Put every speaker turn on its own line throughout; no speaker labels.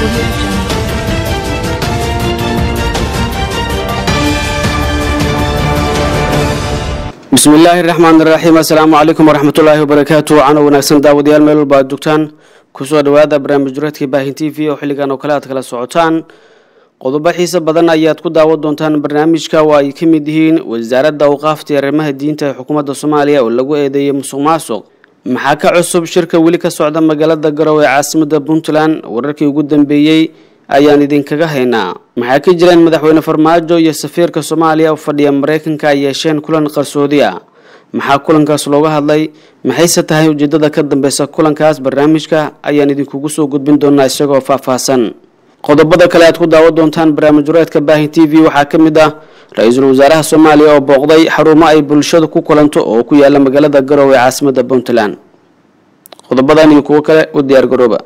bismi illaahi raxmaan iraxiim assalaamu calaykum waraxmatullaahi wabarakaatu cano wanaagsan daawadayaal meel walba aad joogtaan kusoo dhawaada barnaamij dureedka baahin t v oo xilligan oo kale aad kala socotaan qodobo xiise badan ayaad ku daawan doontaan barnaamijka oo ay ka mid yihiin wasaaradda awqaafta iyo arrimaha diinta ee xukuumadda soomaaliya oo lagu eedeeyay musuq maasuq maxaa ka cusub shirka weli ka socda magaalada garowe ee caasimada puntland wararkii ugu dambeeyey ayaan idinkaga haynaa maxaa ka jiraan madaxweyne farmaajo iyo safiirka soomaaliya u fadhiya mareykanka ay yeesheen kulan qarsoodi ah maxaa kulankaas looga hadlay maxayse tahay ujeedada ka dambeysa kulankaas barnaamijka ayaan idinkugu soo gudbin doonaa isagoo faahfaahsan qodobada kale aad ku daawan doontaan barnaamij wareedka baahin t v waxaa ka mid ah ra-iisul wasaaraha soomaaliya oo booqday xarumo ay bulshadu ku kulanto oo ku yaala magaalada garowe ee caasimada puntland qodobadan iyo kuwo kale u diyaar garooba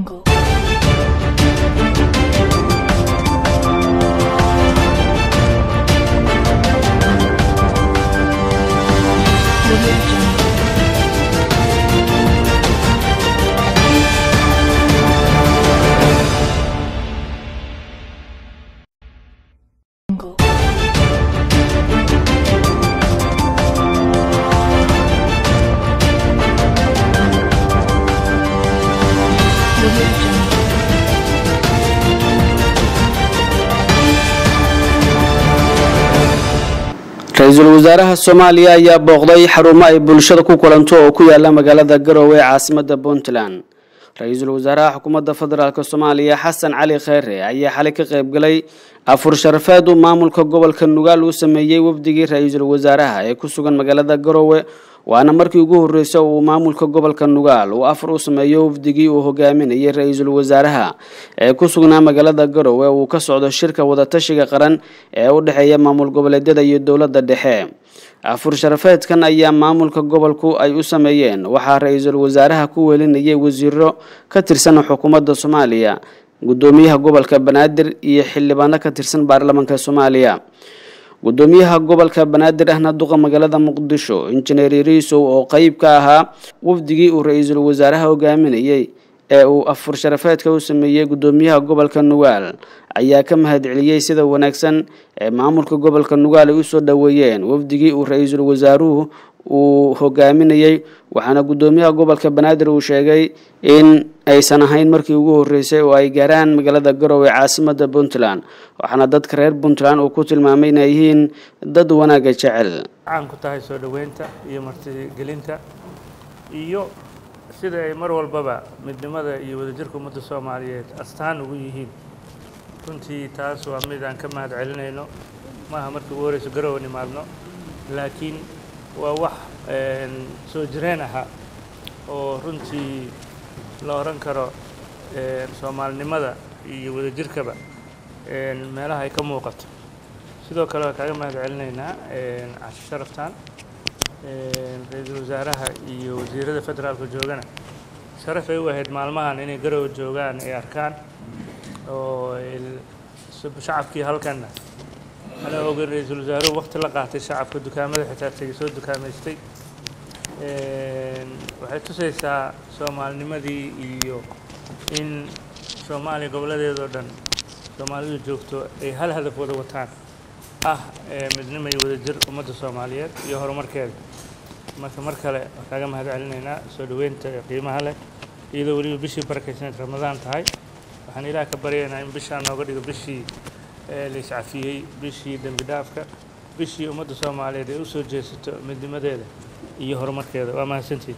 ra-iisul wasaaraha soomaaliya ayaa booqday xarumo ay bulshada ku kulanto oo ku yaala magaalada garowe ee caasimada puntland ra-iisul wasaaraha xukuumadda federaalk soomaaliya xasan cali kheyre ayaa xalay ka qaybgalay afur sharafeed uu maamulka gobolka nugaal uu sameeyey wafdigii ra-iisul wasaaraha ee ku sugan magaalada garowe waana markii ugu horreysay uu maamulka gobolka nugaal uu afar u sameeyo wafdigii uu hogaaminayay ra-iisul wasaaraha ee ku sugnaa magaalada garowe uu ka socdo shirka wadatashiga qaran ee u dhexeeya maamul goboleedyada iyo dowladda dhexe afur sharafeedkan ayaa maamulka gobolku ay u sameeyeen waxaa ra-iisul wasaaraha ku welinayay wasiiro ka tirsan xukuumadda soomaaliya gudoomiyaha gobolka banaadir iyo xildhibaano ka tirsan baarlamaanka soomaaliya gudoomiyaha gobolka banaadir ahna duqa magaalada muqdisho injineer yariisow oo qeyb ka ahaa wafdigii uu ra-iisul wasaaraha hogaaminayay ee uu afur sharafeedka u sameeyey gudoomiyaha gobolka nugaal ayaa ka mahadceliyey sida wanaagsan ee maamulka gobolka nugaal ay usoo dhoweeyeen wafdigii uu ra-iisul wasaaruhu uu hogaaminayey waxaana gudoomiyaha gobolka banaadir uu sheegay in aysan ahayn markii ugu horreysay oo ay gaaraan magaalada garowe ee caasimada puntland waxaana dadka reer puntland uu ku tilmaamay inay yihiin dad wanaagga jecel
caan ku tahay soo dhoweynta iyo martigelinta iyo sida ay mar walbaba midnimada iyo wadajirka ummadda soomaaliyeed astaan ugu yihiin runtii taas waa mid aan ka mahad celinayno maaha markii ugu horeyso garowe nimaadno laakiin waa wax soo jireen ahaa oo runtii la oran karo soomaalinimada iyo wadajirkaba meelaha ay ka muuqato sidoo kale waa kaaga mahad celinaynaa casho sharaftan ra-iisul wasaaraha iyo wasiirada federaalka joogana sharaf ay u ahayd maalmahan inay garowe joogaan ay arkaan oo shacabkii halkanna ana ogeyn ra-iisul wasaaruhu waqti la qaatay shacabka dukaamada xitaa tegay soo dukaamaystay waxay tusaysaa soomaalinimadii iyo in soomaaliya gobolladeedoo dhan soomaalidu joogto ay hal hadaf wada wataan ah midnimo iyo wadajir ummadda soomaaliyeed iyo horumarkeeda marka mar kale waa kaaga mahad celinaynaa soo dhoweynta qiimaha leh iyadoo weliba bishii barakaysaneed ramadaan tahay waxaan ilaah ka baryaynaa in bishaan nooga dhigo bishii la iscafiyey bishii dembi dhaafka bishii ummadda soomaaliyeed ay u soo jeesato midnimadeeda iyo horumarkeeda waa mahadsantiid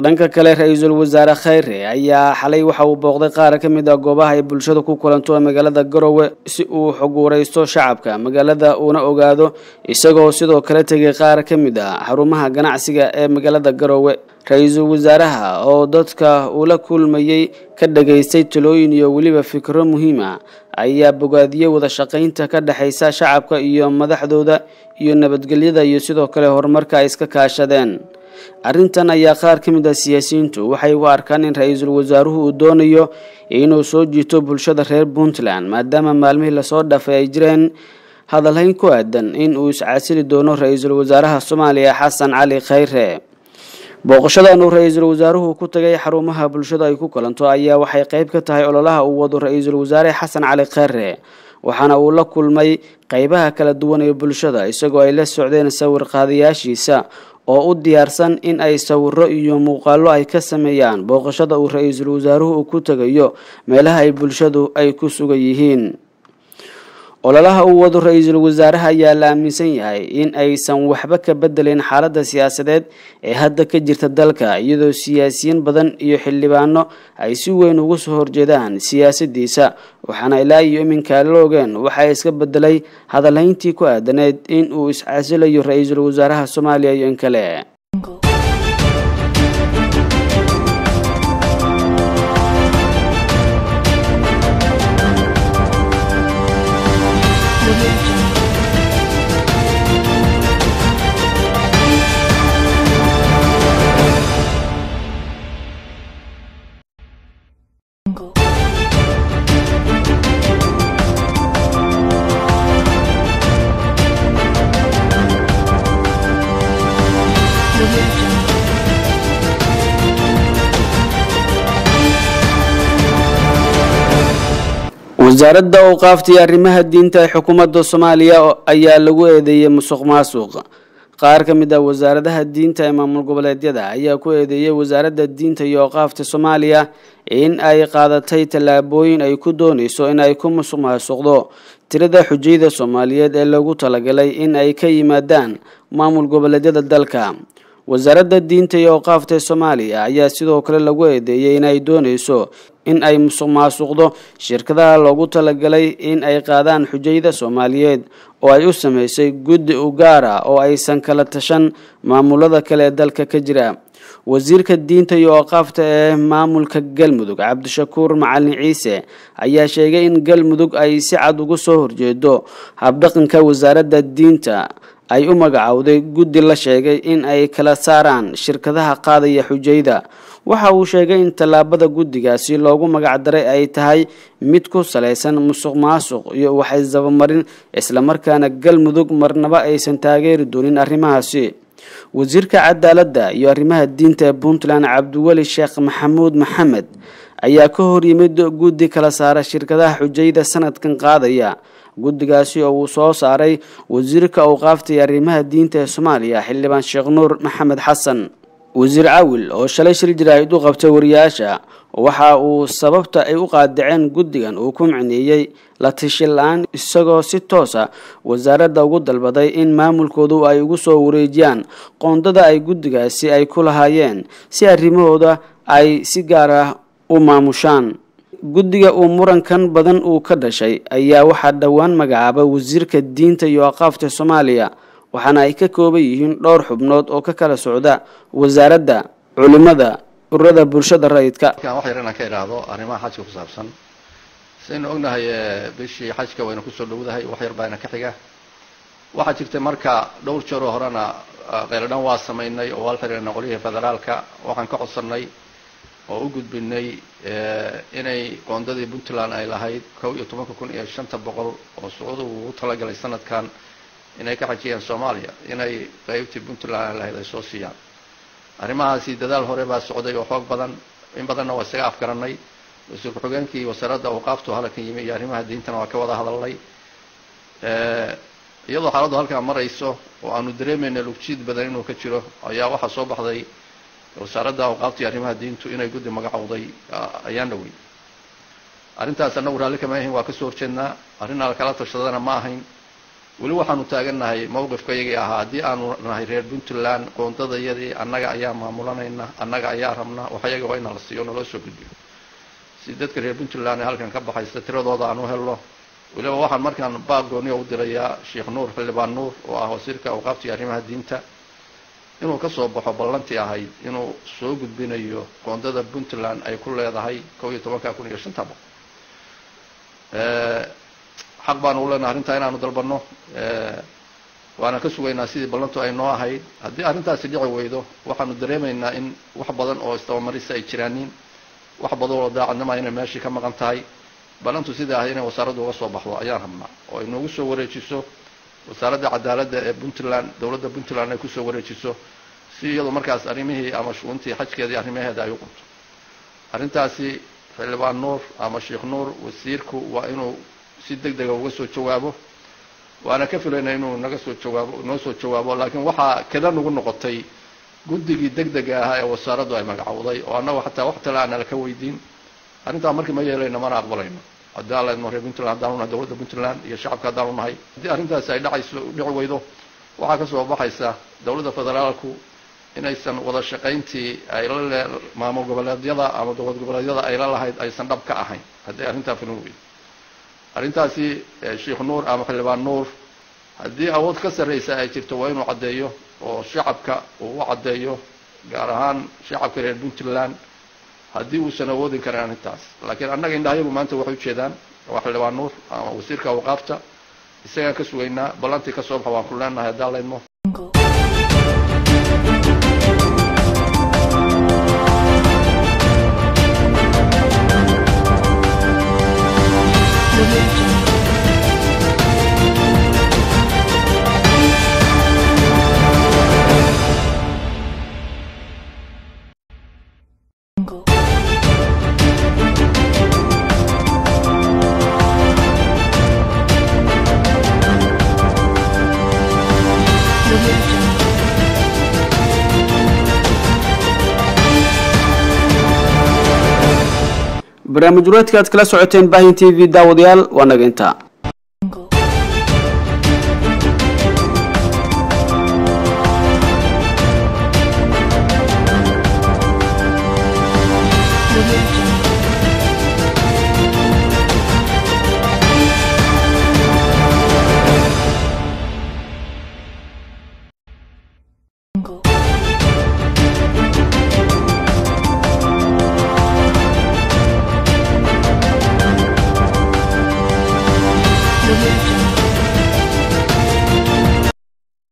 dhanka kale ra-iisul wasaare khayre ayaa xalay waxa uu booqday qaar ka mid ah goobaha ay bulshada ku kulanto ee magaalada garowe si uu xog wareysto shacabka magaalada uuna ogaado isagoo sidoo kale tegay qaar ka mid ah xarumaha ganacsiga ee magaalada garowe ra-iisul wasaaraha oo dadka ula kulmayey ka dhageystay talooyin iyo weliba fikro muhiima ayaa bogaadiyey wada shaqaynta ka dhexaysa shacabka iyo madaxdooda iyo nabadgelyada iyo sidoo kale horumarka ay iska kaashadeen arrintan ayaa qaar ka mid ah siyaasiyiintu waxay u arkaan in ra-iisul wasaaruhu uu doonayo inuu soo jiito bulshada reer puntland maadaama maalmihii lasoo dhafay ay jireen hadalhayn ku aadan in uu iscasili doono ra-iisul wasaaraha soomaaliya xasan cali khayre booqashadan uu ra-iisul wasaaruhu ku tagay xarumaha bulshada ay ku kulanto ayaa waxay qayb ka tahay ololaha uu wado ra-iisul wasaare xasan cali khayre waxaana uu la kulmay qeybaha kala duwan ee bulshada isagoo ay la socdeen sawir qaadayaashiisa oo u diyaarsan in ay sawiro iyo muuqaalo ay ka sameeyaan booqashada uu ra-iisul wasaaruhu uu ku tegayo meelaha ay bulshadu ay ku sugan yihiin ololaha uu wado ra-iisul wasaaraha ayaa la aaminsan yahay in aysan waxba ka bedelin xaaladda siyaasadeed ee hadda ka jirta dalka iyadoo siyaasiyiin badan iyo xildhibaano ay si weyn ugu soo horjeedaan siyaasadiisa waxaana ilaa iyo iminka la ogeen waxaa iska bedelay hadalhayntii ku aadaneed in uu iscasilayo ra-iisul wasaaraha soomaaliya iyo in kale wasaaradda awqaafta iyo arrimaha diinta ee xukuumadda soomaaliya ayaa lagu eedeeyey musuq maasuq qaar ka mid ah wasaaradaha diinta ee maamul goboleedyada ayaa ku eedeeyey wasaaradda diinta iyo awqaafta soomaaliya in ay qaadatay tallaabooyin ay ku doonayso in ay ku musuq maasuqdo tirada xujayda soomaaliyeed ee lagu talagalay in ay ka yimaadaan maamul goboleedyada dalka wasaaradda diinta iyo awqaafta soomaaliya ayaa sidoo kale lagu eedeeyey in ay doonayso in ay musuq maasuqdo shirkadaha loogu talagalay in ay qaadaan xujayda soomaaliyeed oo ay u sameysay guddi u gaara oo aysan kala tashan maamulada kale ee dalka ka jira wasiirka diinta iyo awqaafta ee maamulka galmudug cabdishakuur macalin ciise ayaa sheegay in galmudug ay si cad uga soo horjeedo habdhaqanka wasaaradda diinta ay u magacowday guddi la sheegay in ay kala saaraan shirkadaha qaadaya xujayda waxa uu sheegay in tallaabada guddigaasi loogu magacdaray ay tahay mid ku salaysan musuq maasuq iyo waxaysdabamarin islamarkaana galmudug marnaba aysan taageeri doonin arrimahaasi wasiirka cadaaladda iyo arrimaha diinta ee puntland cabdiweli sheekh maxamuud maxamed ayaa ka hor yimid guddi kala saara shirkadaha xujayda sanadkan qaadaya guddigaasi oo uu soo saaray wasiirka awqaafta iyo arrimaha diinta ee soomaaliya xildhibaan sheekh nuur maxamed xasan wasiir cawil oo shalay shir jiraahid u qabtay wariyaasha waxa uu sababta ay u qaadaceen guddigan uu ku micneeyey la tashi la-aan isagoo si toosa wasaaradda ugu dalbaday in maamulkoodu ay ugu soo wareejiyaan qoondada ay guddigaasi ay ku lahaayeen si arrimahooda ay si gaar ah u maamushaan guddiga uu murankan badan uu ka dhashay ayaa waxaa dhowaan magacaaba wasiirka diinta iyo aqaafta soomaaliya waxaana ay ka kooban yihiin dhowr xubnood oo ka kala socda wasaaradda culimada ururada bulshada rayidka
wax yar inaan ka idhaahdo arrimaha xajka ku saabsan sidaynu ognahay bishii xajka wayna kusoo dhowdahay wax yar baana ka xiga waxaa jirtay marka dhowr jeeroo horena qayladhan waa samaynay oo waa la xiriirnay qolyihii federaalka waxaan ka codsanay oo u gudbinay inay qoondadii puntland ay lahayd kow iyo tobanka kun iyo shanta boqol oo sucuudu ugu talagalay sanadkan inay ka xajiyeen soomaaliya inay qaybtii puntland ay lahayd ay soo siiyaan arrimahaasi dadaal hore baa socday oo xoog badan in badanna waa isaga afgaranay wasiir ku-xigeenkii wasaaradda awqaaftu halkan yimi iyo arrimaha diintana waa ka wada hadalnay iyadoo xaaladdu halkaa marayso oo aanu dareemayna lugjiid badan inuu ka jiro ayaa waxaa soo baxday wasaaradda awqaafta iyo arrimaha diintu inay guddi magacowday ayaan dhowey arrintaas annagu raalli kama ahayn waa kasoo horjeednaa arrin ala kala tashadana ma ahayn weli waxaanu taagannahay mowqifka iyagii ahaa haddii aanu nahay reer puntland qoondadayadii annaga ayaa maamulanayna annaga ayaa rabna wax iyaga waa ina la siiyo naloo soo gudbiyo si dadka reer puntland ee halkan ka baxaysa tiradooda aan u helno weliba waxaan markaan baaq gooniya u dirayaa sheekh nuur xildhibaan nuur oo ah wasiirka awqaafta iyo arrimaha diinta inuu ka soo baxo ballantii ahayd inuu soo gudbinayo qoondada puntland ay ku leedahay kow iyo tobanka kun iyo shanta boqol xaq baanu u leenahay arrintaa inaanu dalbanno waana ka sugaynaa sidii ballantu ay noo ahayd haddii arrintaasi dhici weydo waxaanu dareemaynaa in wax badan oo istabamarisa ay jiraanin wax badan oo daacadnima inay meeshii ka maqan tahay ballantu sidai ahayd inay wasaaraddu uga soo baxdo ayaan rabnaa oo ay noogu soo wareejiso wasaaradda cadaaladda ee puntland dowladda puntland ay kusoo wareejiso si iyadu markaas arrimihii ama shuguntii xajkeedii arrimaheeda ay u qabto arrintaasi xildhibaan nuur ama sheekh nuur wasiirku waa inuu si deg dega uga soo jawaabo waana ka filayna inuu naga soo jawaabo noo soo jawaabo laakiin waxaa kada nagu noqotay guddigii deg dega ahaa ee wasaaraddu ay magacowday oo annagu xataa wax tale aanala ka weydiin arrintaa markii ma yeelayno mana aqbalayno haddii aan leedno reer puntland haddaan unahay dowladda puntland iyo shacabka haddaan unahay haddii arrintaasi ay dhacayso dhici weydo waxaa ka soo baxaysa dowladda federaalku inaysan wada shaqayntii ay la le maamul goboleedyada ama dowlad goboleedyada ay la lahayd aysan dhab ka ahayn haddii arrintaa fulin weydo arrintaasi sheekh nuur ama xildhibaan nuur haddii awood ka sarraysa ay jirto waa inuu caddeeyo oo shacabka uu u caddeeyo gaar ahaan shacabka reer puntland haddii uusan awoodin karin arrintaas laakiin annaga indhahayagu maanta waxay ujeedaan waa xildhibaan nuur ama wasiirka awqaafta isagaan ka sugaynaa ballantii ka soo baxa waan ku leenahay haddaan leydmo
barnaamij ureedka aad kala socoteen baahin t v daawadayaal waa naga intaa
Religion.